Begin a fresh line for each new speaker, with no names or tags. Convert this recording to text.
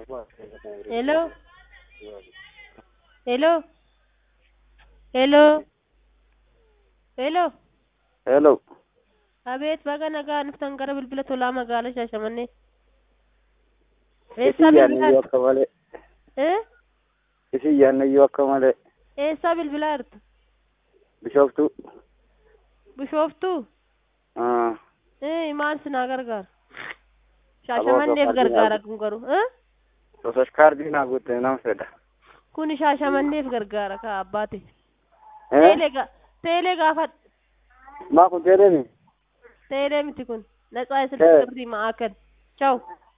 Hello? Hello? Hello? Hello?
Hello.
Abeet baga nagaa dhuftan gara bilbila tolaa magaalaa Shaashamannee.
Isin
Eessaa
yaadniyyuu
bilbilaa
akka malee.
Eh?
Isin yaadniyyuu akka malee.
Eessaa bilbilaa jirtu?
Bishooftuu.
Bishooftuu?
Ah,
Eh, maal sinaa gargaara? Shaashamanneef
Aboo,
gargaara kun garuu. Eh?
Osoo kaardii naa guutte nan fedha.
Kuni shaashamanneef gargaara kaa abbaate.
Eh?
Teelee ga teelee gaafadhu.
Maa kun teeleemi?
Teelee miti kun. Natsaa
Eh.
isin sirrii ma'aa kan. Ciao.